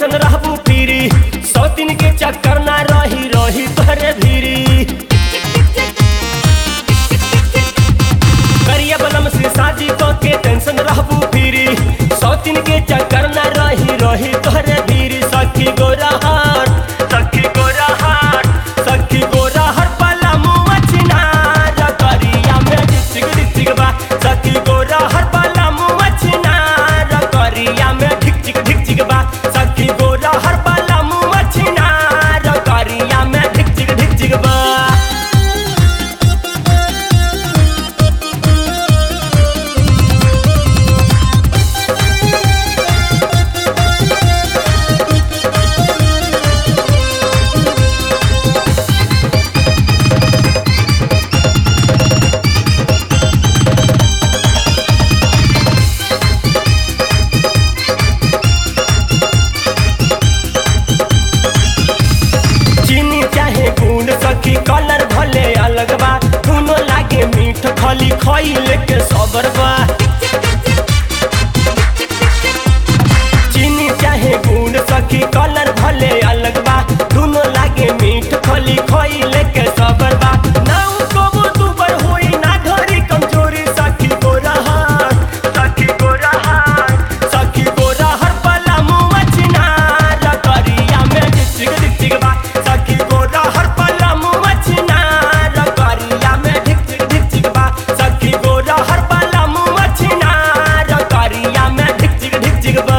tension रहबू पीरी सौ दिन के चक्कर ना रही रही तोहरे भीरी करिया बलम से शादी को के टेंशन रहबू पीरी सौ दिन के चक्कर ना रही रही तोहरे भीरी सखी गोरा हार सखी गोरा हार सखी गोरा हर पला मुआ चिनार करिया में डिचिक डिचिक बा सखी गोरा हर पला मुआ चिनार करिया में ढिक ढिक ढिक बा सखी गोरा हर पला मुआ चिनार करिया में ढिक ढिक ढिक बा चीनी चाहे गुड़ सखी कलर भले अलग बा दोनों लागे मीठ खली खइले के सबर बा चीनी चाहे गुड़ सखी कलर भले अलग बा दोनों लागे मीठ खली खइले के सबर बा ना कबो दुबर होई ना धरी कमजोरी सखी गोरा हाथ सखी गोरा हाथ सखी गोरा हर पला मुआ चिनार करिया में डिचिक डिचिक बा सखी गोरा हर पला मुआ चिनार करिया में डिचिक डिचिक बा सखी गोरा हर पला मुआ चिनार करिया में डिचिक डिचिक बा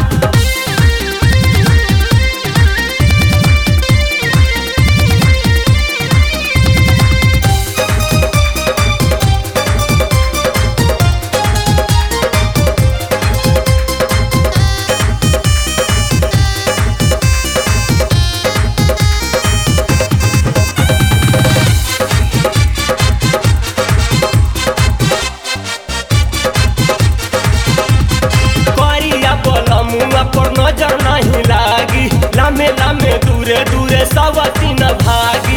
करिया बलमुआ पर नजर नहीं लागी लामे लामे दूरे दूरे सवती न भागी